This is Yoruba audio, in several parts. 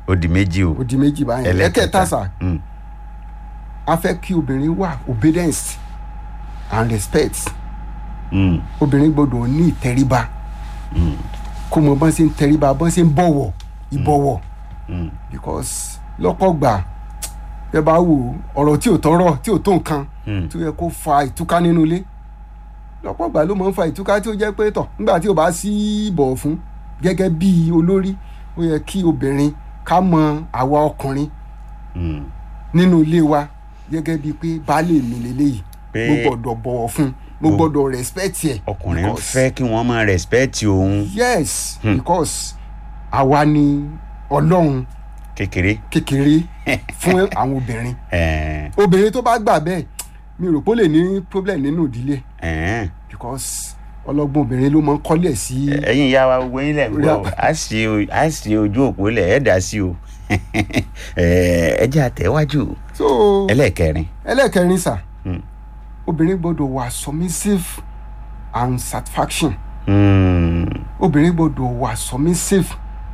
ó di méjì o ó di méjì báyìí ẹ̀kẹta sà Mm. a fẹ́ kí obìnrin wà obedience and respect Mm. obìnrin gbọ́dọ̀ ní ìtẹríba kó mọ bọ́n ṣe ń tẹríba bọ́n ṣe ń bọ̀wọ̀ ìbọ̀wọ̀ Mm. because lọ́pọ̀ gbà ẹ bá wò ọ̀rọ̀ tí ò tọrọ tí ò tó nǹkan Mm. tó yẹ kó fa ìtúká nínú ilé lọ́pọ̀ gbà ló máa ń fa ìtúká tí ó jẹ́ pé tọ̀ nígbà tí ò bá sí ìbọ̀wọ̀ fún gẹ́gẹ́ bí olórí ó yẹ kí obìnrin ká mọ àwa ọkùnrin Mm. nínú ilé wa gẹ́gẹ́ bíi pé baálé mi lélẹ́yìí Pé- mo gbọ́dọ̀ bọ̀wọ̀ fún mo Mo- gbọ́dọ̀ respect ẹ̀ ọkùnrin ń because- fẹ́ kí wọ́n máa respect òun yes Hmm. because àwa ni ọlọ́run kékeré. kékeré fún àwọn obìnrin Ẹ̀ẹ́n, obìnrin tó bá gbà bẹ́ẹ̀ mi rò pé ó lè ní problem nínú ìdílé ẹ̀ẹ́n. because ọlọ́gbọ́n obìnrin ló máa ń kọ́lẹ̀ sí ẹ̀yin ìyá wa gbogbo yín lẹ̀ ń Orí gbọ́ àpò. a sì o- a sì ojú òpó lẹ̀ ẹ̀ dá sí o Ẹ̀ẹ́, ẹ jẹ́ àtẹ̀wájú so ẹlẹ́ẹ̀kẹrin. ẹlẹ́ẹ̀kẹrin sà Hmm. obìnrin gbọ́dọ̀ wà submissive and satisfaction Mm. obìnrin gbọ́dọ̀ wà submissive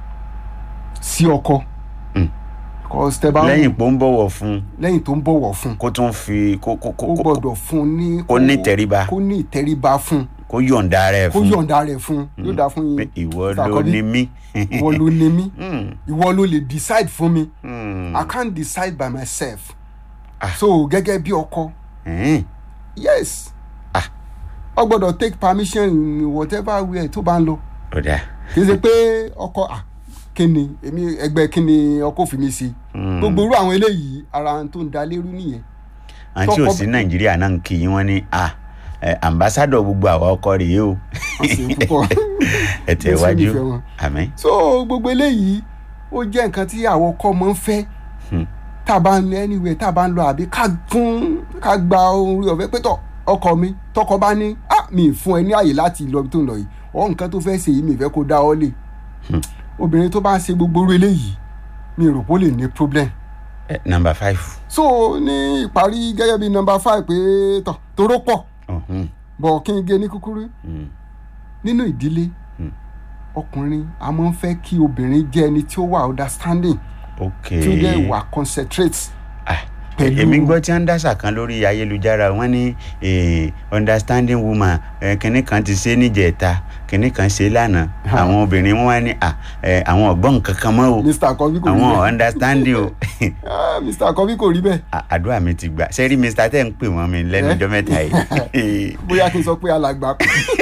sí ọkọ Hmm. because tẹ bá lẹ́yìn pé ó ń bọ̀wọ̀ fún un lẹ́yìn tó ń bọ̀wọ̀ fún kó tún fi kó kó ó kó kó- gbọ́dọ̀ fún ní kó ní ìtẹríba. kó ní ìtẹríba fún kó yọ̀ǹda rẹ̀ kó fún un yọ̀ǹda rẹ̀ fún yóò dáa fún pé yín ìwọ Mr. ló Àkọ́bí, ní mí. ìwọ ló ní mí Mm. ìwọ ló lè decide fún mi Mm. I can't decide by myself Ah. so gẹ́gẹ́ bí ọkọ Ẹ̀ẹ́n. yes Ah. ọ gbọ́dọ̀ take permission in whatever way tó bá ń lọ ó dáa. kì í ṣe pé ọkọ ah kíni èmi ẹgbẹ́ kíni ọkọ fi mi sí Mm. gbogbo irú àwọn eléyìí ara tó ń da lérú nìyẹn àǹtí ò tọkọ- sí nàìjíríà náà ń kí yín wọ́n ní à ẹ, ambassadọ gbogbo àwa ọkọ rèé o wọ́n sì púpọ̀ ẹ tẹ̀ Jésù wájú nífẹ̀ẹ́ wọn. àmín. so gbogbo eléyìí ó jẹ́ nǹkan tí àwọn ọkọ máa ń fẹ́ Hmm. tá a bá ń lọ anywhere tá a bá ń lọ àbí ká fún ká gba orí ọ̀fẹ́ pé tọ̀ ọkọ mi tọkọ bá ní ah mi ì fún ẹ ní àyè láti lọ ibi tó ń lọ yìí ọ nǹkan tó fẹ́ ṣe yìí mi ì fẹ́ kó dá ọ lé obìnrin tó bá ń ṣe gbogbo orí eléyìí mi ì rò pé ó lè ní problem Ẹ, number five. so ní ìparí gẹ́gẹ́ bí number five pé tọ̀ toró pọ̀ Ọ̀hún. bọ̀ kí n gé ní kúkúrú Mm. nínú ìdílé Hmm. ọkùnrin a máa ń fẹ́ kí obìnrin jẹ́ ẹni tí ó wà understanding ok. tí ó dẹ̀ wà concentrate Ah, pẹ̀lú- èmi gbọ́ tí wọ́n ń dásà kan lórí ayélujára wọ́n ní eh, understanding woman eh, kinní kan ti ṣe níjẹ̀ta kinní kan ṣe lánàá àwọn obìnrin wọn wá ní à, eh, àwọn ọ̀gbọ́n nǹkan kan mọ́ o mr akọbí kò rí àwọn bẹ́ẹ̀ understanding o Ah, mr akọbí kò rí bẹ́ẹ̀ À- àdúrà mi ti gbà sẹ́rí mr tẹ́ ń pè wọ́n mi lẹ́nu Eh? ọjọ́ mẹ́ta yìí bóyá kí n sọ pé alàgbà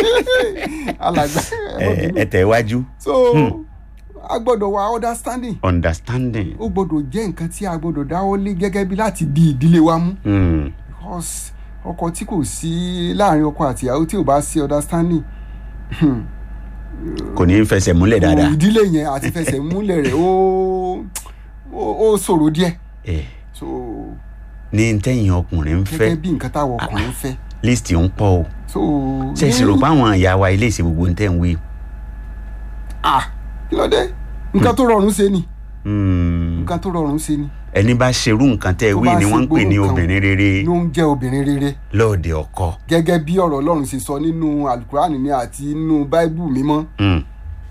alàgbà ẹ má Eh, bínú. ẹ tẹ̀ wájú so a gbọ́dọ̀ wà understanding understanding. ó gbọ́dọ̀ jẹ́ nǹkan tí a gbọ́dọ̀ dáwọ́ lé gẹ́gẹ́ bí láti di ìdílé wa mú Mm. because ọkọ tí kò sí láàrin ọkọ àti ìyàwó tí ò bá sí understanding kò ní í fẹsẹ̀ múlẹ̀ dáadáa. ìdílé yẹn àti fẹsẹ̀ múlẹ̀ rẹ̀ ó ó- ó ṣòro díẹ̀ Eh, so ní tẹ́yìn ọkùnrin ń gẹ́gẹ́ fẹ́ bí nǹkan táwọn ọkùnrin fẹ́ list ń pọ̀ o so ṣe é sì rò pé àwọn ìyá wa ilé ìṣe gbogbo ń tẹ̀ ń wí. ah kí ló dé nǹkan tó rọrùn ṣe ni Mm. nǹkan tó rọrùn ṣe ni ẹni bá ṣerú nǹkan tẹ́ ẹ Tó wí bá ni ṣe wọ́n ń pè ní gbóró kan. obìnrin rere ló ń jẹ́ obìnrin rere lóde ọkọ. gẹ́gẹ́ bí ọ̀rọ̀ ọlọ́run ṣe sọ nínú alukurani ni àti nínú báíbù mímọ́ Mm.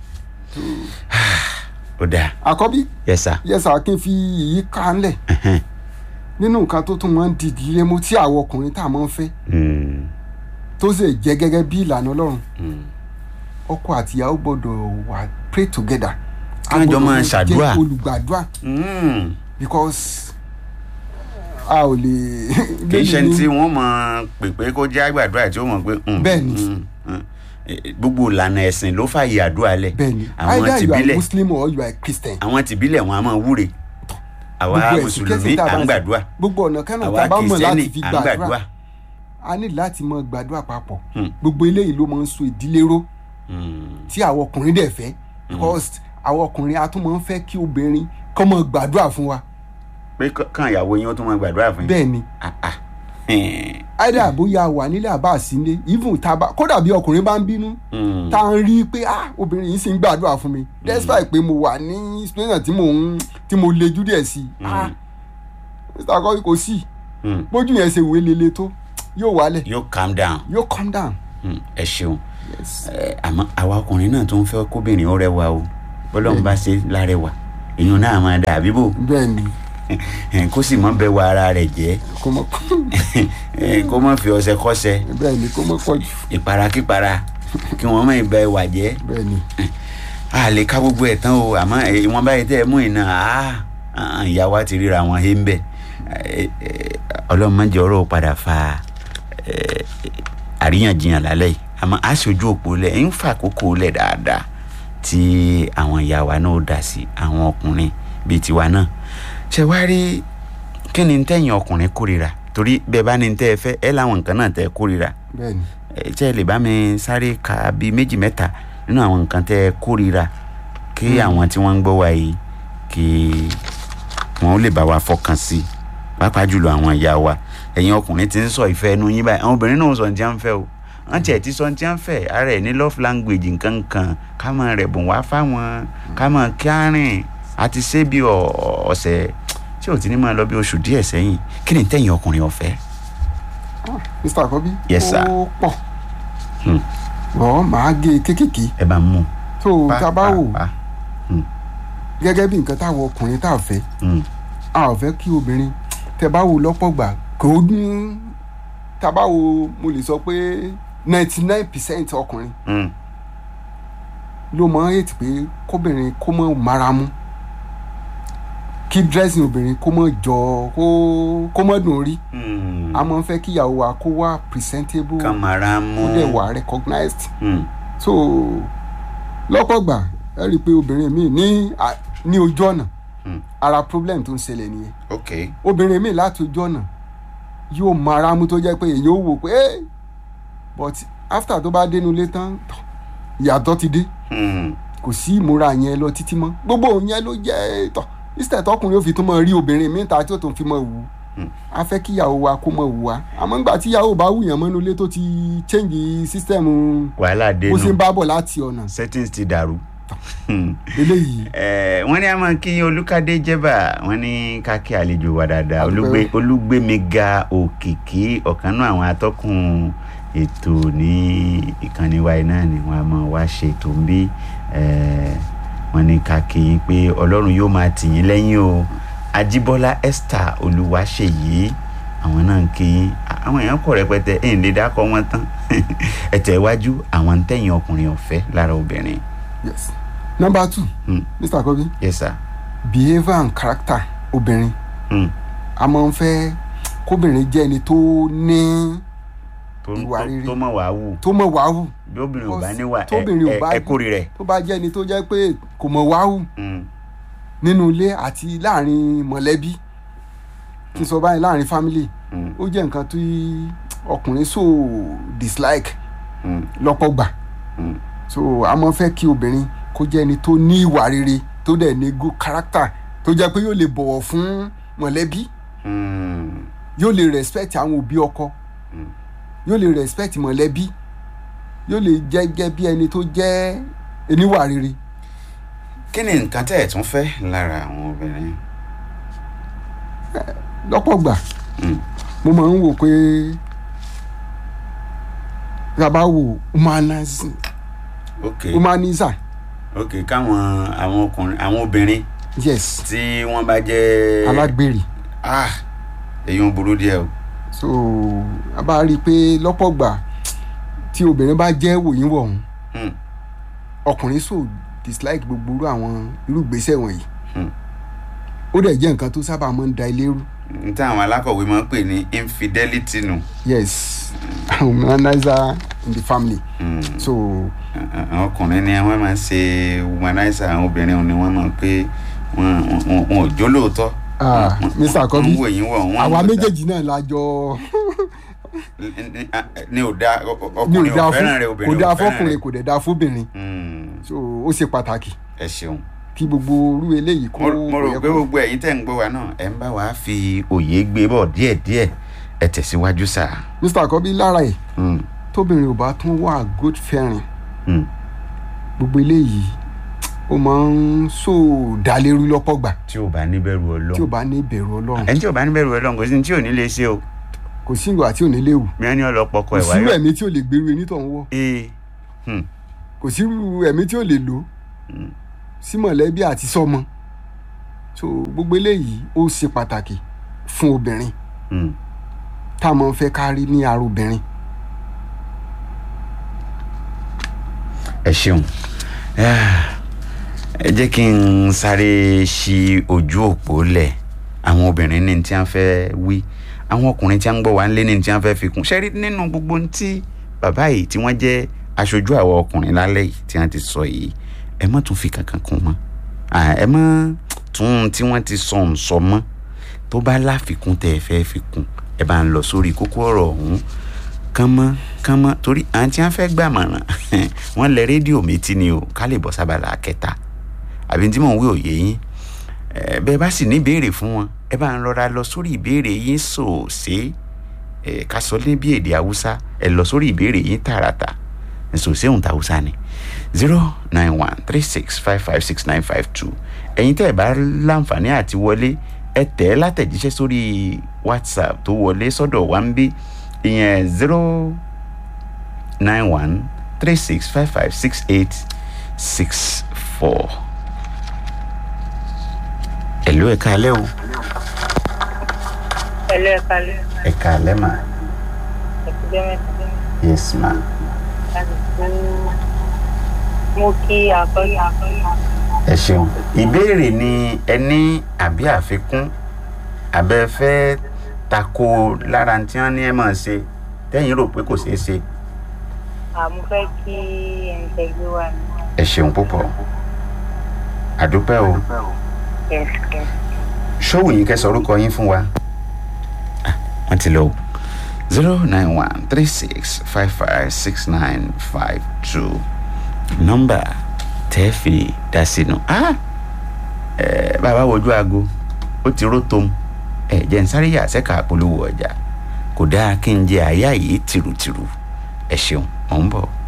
ó dáa àkọ́bí yẹsà yẹsà kí n fi yìí ká ńlẹ̀ nínú nǹkan tó tún máa ń di ìdílé mú tí àwọn ọkùnrin tá a máa ń fẹ́ tó sì jẹ́ gẹ́gẹ́ bí ìlànà ọlọ́run ọkọ àti ìyàwó gbọ́dọ̀ wà pray together Kí wọ́n jọ A máa gbọ́dọ̀ ṣàdúrà. jẹ́ olùgbàdúrà because a ò lè. kì í ṣe tí wọ́n mọ̀ pé pé kó jẹ́ àgbàdúrà tí ó mọ̀ pé. mm, Bẹ́ẹ̀ni. mm, mm. Eh, gbogbo ìlànà ẹ̀sìn ló fààyè àdúrà lẹ̀ bẹ́ẹ̀ni àwọn either you are tìbílẹ̀ muslim or you are christian. àwọn tìbílẹ̀ wọn a máa wúre àwa Gbogbo ẹ̀sìn mùsùlùmí kẹ́sìn tá a à bá ń ń gbàdúrà gbogbo ọ̀nà kánà tá àwa a bá mọ̀ láti kìrìsìtẹ́nì fi à ń gbàdúrà gbàdúrà a ní láti mọ gbàdúrà papọ̀ Hmm. gbogbo eléyìí ló máa ń so ìdílé ró Mm. tí àwọn ọkùnrin dẹ̀ fẹ́ because àwọn ọkùnrin a tún máa ń fẹ́ kí obìnrin kọ́ mọ gbàdúrà fún wa pé kọ́- kàn ìyàwó yín ó tún máa gbàdúrà fún yín. bẹ́ẹ̀ ni Ah, ah. Hmm. either bóyá wà nílé àbá àsílé even tá a bá kódà bí ọkùnrin bá ń bínú Mm. tá a ń rí i pé ah obìnrin yìí sì ń gbàdúrà fún mi despite pé mo wà ní situation tí mo ń tí mo lejú díẹ̀ sí i ah mr akọ́wé kò sí Mm. bójú yẹn ṣe wé lele tó yóò wálẹ̀ yóò calm down yóò calm down Mm, ẹ ṣeun yes Eh, àmọ́ àwa ọkùnrin náà tó ń fẹ́ kóbìnrin ó rẹwà o bọ́lọ́run bá ṣe lárẹwà èèyàn náà máa dà bíbò bẹ́ẹ̀ ni kó sì mọ́ bẹ wọ ara rẹ̀ jẹ́ kó mọ́ kó mọ́ fi ọṣẹ kọ́ṣẹ bẹ́ẹ̀ ni kó mọ́ pọ̀ jù ìparakípara kí wọ́n mọ̀ ìbẹ wà jẹ́ bẹ́ẹ̀ ni a lè ká gbogbo ẹ̀ tán o àmọ́ eh, ìwọ̀n báyìí tẹ́ ẹ mú iná ah, ìyá wa ti ríra wọn hé ń bẹ̀ ọlọ́run má jẹ́ ọ̀rọ̀ padà fa eh, àríyànjiyàn lálẹ́ yìí àmọ́ a ṣojú òpó lẹ̀ ń fa àkókò lẹ̀ dáadáa tí àwọn ìyá wa náà ó dà sí àwọn ọkùnrin bíi tiwa náà ṣe wá rí kí ni tẹ̀yìn ọkùnrin kórìíra torí bẹ́ẹ̀ bá ní tẹ́ ẹ fẹ́ ẹ láwọn nǹkan náà tẹ́ ẹ kórìíra bẹ́ẹ̀ ni ẹ tẹ́ ẹ lè bá mi sáré ka bíi méjì mẹ́ta nínú àwọn nǹkan tẹ́ ẹ kórìíra kí àwọn tí wọ́n ń gbọ́ wa yìí kí wọ́n ó lè bá wa fọkàn sí i pàápàá jùlọ àwọn ìyá wa ẹ̀yin ọkùnrin ti ń sọ ìfẹ́ ẹnu yín báyìí àwọn obìnrin náà sọ ní tí wọ́n ń fẹ́ o wọ́n tiẹ̀ ti sọ ní tí wọ́n ń fẹ́ ara ẹ̀ ní love language nǹkan kan ká máa rẹ̀bùn wá fáwọn ká máa kárìn àti ṣé bí ọ- ọ̀sẹ̀ tí ò ti ní máa lọ bí oṣù díẹ̀ sẹ́yìn kí ni tẹ̀yìn ọkùnrin ọ̀fẹ́ mr akobi Yes, sir. ó pọ̀ Hmm. ọ̀ máa gé e kéékèèké ẹ bá ń mú tó tá a bá wò pa gẹ́gẹ́ bí nǹkan táwọn ọkùnrin tá a fẹ́ Mm. a ò fẹ́ kí obìnrin tẹ bá wò lọ́pọ̀ gbà kò ní tá a bá wò mo lè sọ pé ninety nine percent ọkùnrin Mm. ló mọ ètò pé kóbìnrin kó mọ mara mú kí dressing obìnrin kó mọ jọ kó kó mọ dùn rí Mm. a máa ń fẹ́ kíyàwó wa kó wá presentable kamara mú kó dẹ̀ wà recognized Mm. so lọ́pọ̀ gbà ẹ rí i pé obìnrin mi ní à- ní ojú ọ̀nà Mm. ara problem tó ń ṣẹlẹ̀ nìyẹn ok obìnrin mi láti ojú ọ̀nà yóò mara mú tó jẹ́ pé èyí ó wò pé "Eh!" but after tó bá dénú ilé tán tọ̀, ìyàtọ̀ ti dé Mm. kò sí ìmúra yẹn lọ títí mọ́ gbogbo òun yẹn ló jẹ́ tọ̀ instead tọkùnrin ó fi tún mọ rí obìnrin mi ta tí ó tún fi mọ wù ú Mm. a fẹ́ kí ìyàwó wa kó mọ wù wá àmọ́ ńgbà tí ìyàwó bá wù yàn mọ́nú ilé tó ti change system wàhálà bó ṣe ń dénú bá bọ̀ láti ọ̀nà settings ti dàrú. Mm. eléyìí Eh, wọ́n ní a máa kí olùkádé jẹ́bà wọ́n ní ká kí àlejò wa dáadáa Àdúpẹ́. olùgbé olùgbémiga òkìkí ọ̀kan náà àwọn atọ́kùn ètò ní ìkànnì wa náà ni wọ́n a máa wá ṣe ètò ń bí eh, wọ́n ní ká kí yín pé ọlọ́run yóò máa tì yín lẹ́yìn o ajíbọ́lá esther olúwaṣèyí àwọn náà ń kí yín àwọn èèyàn pọ̀ rẹpẹtẹ ẹ̀ ń lè dákọ̀ wọn tán ẹ̀tẹ̀ iwájú àwọn ń tẹ̀yìn ọkùnrin ọ̀fẹ́ lára obìnrin yes number two Mm. mr kobi yes sir. behaviour and character obìnrin Mm. a máa ń fẹ́ kóbìnrin jẹ́ ẹni tó ní tó Ìwà tó- rere. tó mọ̀ wá wù tó mọ̀ wáhù bí obìnrin ò bá Because níwà ẹ tóbìnrin ò ẹ bá- ẹ kórè rẹ̀. tó bá jẹ́ ẹni tó jẹ́ pé kò mọ̀ wáhù Mm, nínú ilé àti láàrin mọ̀lẹ́bí kí n sọ báyìí láàrin family mm, ó jẹ́ nǹkan tí ọkùnrin so dislike mm, lọ́pọ̀ gbà mm. so a máa ń fẹ́ kí obìnrin kó jẹ́ ẹni tó ní ìwà rere tó dẹ̀ ní good character tó jẹ́ pé yóò lè bọ̀wọ̀ fún mọ̀lẹ́bí Mm, yóò lè respect àwọn òbí ọkọ Mm. yóò lè respect mọ̀lẹ́bí yóò lè jẹ́ gẹ́ bí ẹni tó jẹ́ oníwà rere kí ni nǹkan tẹ́ ẹ̀ tún fẹ́ lára àwọn obìnrin. lọ́pọ̀ gbà Mm, mo máa ń wò pé yàrá wò humanism ok humanizer ok káwọn àwọn ọkùnrin àwọn obìnrin yes tí wọ́n bá jẹ́ alágbèrè ah èyí ń burú díẹ̀ o. so a bá rí i pé lọ́pọ̀ gbà tí obìnrin bá jẹ́ wòyínwọ̀ ọ̀hún Mm, ọkùnrin so dislike gbogbo irú àwọn irú ìgbésẹ̀ wọ̀nyí mm. ó dẹ̀ jẹ́ nǹkan tó sábà máa ń da ilé rú n tí àwọn alákọ̀wé máa ń pè ní infidelity nù. yes humanizer in the family Mm. so àwọn ọkùnrin ni wọ́n máa ń ṣe womanizer àwọn obìnrin ni wọ́n máa ń pé wọn wọn- wọn ò jó lóòótọ́. ah, Wọ́n- mr wọ́n akobi ń wò yín wọ̀ wọ́n àwa ń wò ta. méjèèjì náà la jọ ni ò da ní ọkùnrin ò ò dáa fẹ́ràn rẹ fún obìnrin kò dáa ò fẹ́ràn fọkùnrin rẹ. kò dẹ̀ dáa fóbìnrin Mm, so ó ṣe pàtàkì ẹ ṣeun kí gbogbo irú eléyìí kó mo mo rò yẹ pé kó- gbogbo ẹ̀yin tẹ̀ ń gbọ́ wa náà ẹ̀ ń bá wa fi òye gbé bọ̀ díẹ̀díẹ̀ ẹ tẹ̀síwájú sá. mr akobi lára ẹ̀ Mm, tóbìnrin ò bá tún wà good fẹ́ràn mm, gbogbo eléyìí ó máa ń so dálérú lọ́pọ̀ gbà tí ò bá níbẹ̀rù tí ò ọlọ́run bá ní ìbẹ̀rù ọlọ́run ẹni tí ò bá níbẹ̀rù ọlọ́run kò sí ní tí ò ní lè ṣe o kò sí ìwà tí ò ní léwu mìíràn ní ọlọ́pọ̀ ọkọ kò ẹ̀ sí irú wáyọ̀. ẹ̀mí tí ò lè gbèrú ẹni tó ń wọ̀ ee hmm, kò sí irú ẹ̀mí tí ò lè lò Mm. sí mọ̀lẹ́bí àti sọmọ so gbogbo eléyìí ó ṣe pàtàkì fún obìnrin Mm. tá a máa ń fẹ́ ká rí ní ara obìnrin ẹ ṣeun Ah, ẹ jẹ́ kí n sáré ṣí ojú òpó lẹ̀ àwọn obìnrin ní tí wọ́n fẹ́ wí àwọn ọkùnrin tí wọ́n ń gbọ́ wá ń lé ní tí wọ́n fẹ́ fi kún ṣẹ́rí nínú gbogbo ohun tí bàbá yìí tí wọ́n jẹ́ aṣojú àwọn ọkùnrin lálẹ́ yìí tí wọ́n ti sọ yìí ẹ má tún fi kankan kún mọ́ Ah, ẹ má tún ohun tí wọ́n ti sọ ń sọ mọ́ tó bá láfikún tẹ́ ẹ fẹ́ fi kún ẹ bá ń lọ sórí kókó ọ̀rọ̀ ọ̀hún kánmọ́ kánmọ́ torí àǹtí wọn fẹ́ gbàmọ̀ràn wọ́n lẹ rédíò méjì ni o ká lè bọ́ sábàlá kẹta àbí tí mò ń wí òye yín ẹ bẹ́ẹ̀ bá sì ní ìbéèrè fún wọn ẹ bá ń rọra lọ sórí ìbéèrè yín sòòsé ẹ ká sọ ní bí èdè haúsá ẹ lọ sórí ìbéèrè yín tààràtà sòòsé òun ta haúsá ni zero nine one three six five five six nine five two ẹ̀yin tẹ́ ẹ bá láǹfààní àti wọlé ẹ tẹ̀ ẹ́ látẹ̀jíṣẹ́ sórí whatsapp tó wọlé sọ́dọ̀ wa ń bí ìyẹn zero nine one three six five five six eight six four. ẹ̀lú ẹ̀ka alẹ́ o Hello, ẹ kalẹ́. ẹ̀ka alẹ́ mà Ẹ̀kújẹ́ mẹ́ta. yes ma Láti fún mo kí akọ́yà akọ́yà. ẹ ṣeun ìbéèrè ni ẹni àbí àfikún àbẹ fẹ́ tako lára tí wọ́n ní ẹ máa ṣe tẹ́yìn rò pé kò ṣeé ṣe Àmú fẹ́ kí ẹni tẹ́ gbé wà ní. ẹ ṣeun púpọ̀ àdúpẹ́ o. Yes, yes. ṣọ́wù yín kẹsàn orúkọ yín fún wa. Ah, wọ́n ti lọ o zero nine one three six five five six nine five two nọ́mbà tẹ́ fi dá sínú. Ah, eh, bàbá wojú aago ó ti ró tom ẹ jẹ́ n sáré yà sẹ́ka polówó ọjà kò dáa kí n jẹ àyà yìí tìrùtìrù ẹ ṣeun mò ń bọ̀.